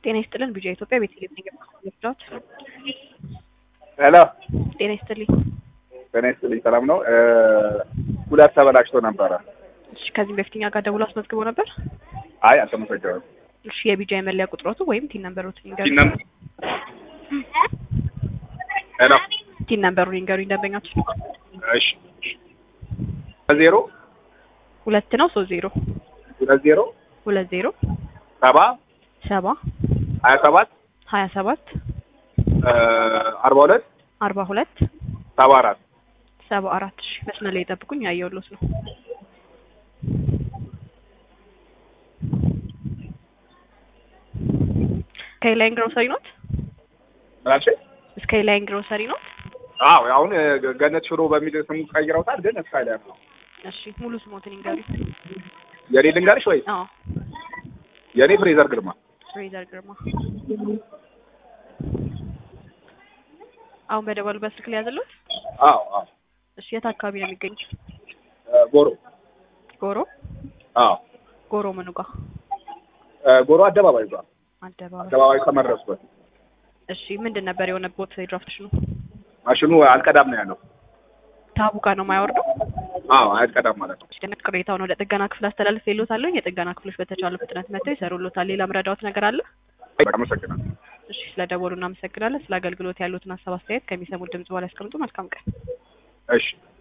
ጤና ይስጥልን ቢጃ ኢትዮጵያ ቤተልሔም ነኝ የምትጫወት ሄሎ ጤና ይስጥልኝ ጤና ይስጥልኝ ሰላም ነው ሁለት ተበላሽቶ ነበረ እሺ ከዚህም በፊት እኛ ጋር ደውሎ አስመዝግቦ ነበር አይ አልተመሰገነም እሺ የቢጃ የመለያ ቁጥሮቱ ወይም ቲን ነምበሮትን ይንገሩ ቲን ነምበር ሄሎ ቲን ነምበሩን ይንገሩኝ ደንበኛችን እሺ ዜሮ ሁለት ነው ሶስት ዜሮ ሁለት ዜሮ ሁለት ዜሮ ሰባ ሰባ ሀያ ሰባት ሀያ ሰባት አርባ ሁለት አርባ ሁለት ሰባ አራት ሰባ አራት እሺ መስመር ላይ የጠብቁኝ ያየሁልዎት ነው ስካይላይን ግሮሰሪ ኖት ምናልሽ ስካይላይን ግሮሰሪ ኖት አዎ አሁን ገነት ሽሮ በሚል ስሙ ቀይረውታል ግን እስካይላይን ነው እሺ ሙሉ ስሞትን ይንገሩኝ የኔ ልንገርሽ ወይ አዎ የኔ ፍሬዘር ግርማ ፍሬዘር ግርማ አሁን በደወሉበት ስልክ ላይ ያዘሉት አዎ አዎ እሺ የት አካባቢ ነው የሚገኙት ጎሮ ጎሮ አዎ ጎሮ ምኑ ጋር ጎሮ አደባባይ ጋር አደባባይ አደባባይ ከመድረስበት እሺ ምንድን ነበር የሆነቦት የድራፍት ነው ማሽኑ አልቀዳም ነው ያለው ታቡ ጋር ነው የማያወርደው አዎ አልቀዳም ማለት ነው ደነት ቅሬታውን ወደ ጥገና ክፍል አስተላልፍ የሎታለሁ የጥገና ክፍሎች በተቻለ ፍጥነት መጥተው ይሰሩሎታል ሌላ ምረዳዎት ነገር አለ አመሰግናለሁ እሺ ስለደወሉ እናመሰግናለን ስለ አገልግሎት ያሉትን ሀሳብ አስተያየት ከሚሰሙት ድምጽ በኋላ ያስቀምጡ መልካም ቀን እሺ